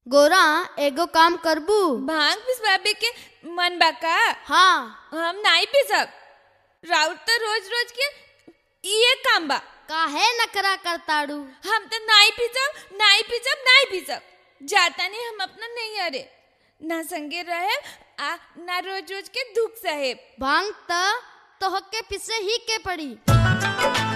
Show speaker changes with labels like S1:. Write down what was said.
S1: गोरा एगो काम करबू
S2: भांग पिसवाबे के मन बा का
S1: हाँ
S2: हम नहीं पिसब राउत तो रोज रोज के ये काम बा
S1: काहे नकरा करताड़ू
S2: हम तो नहीं पिसब नहीं पिसब नहीं पिसब जाता नहीं हम अपना नहीं अरे ना संगे रहे आ ना रोज रोज के दुख सहे
S1: भांग त तोहके पिसे ही के पड़ी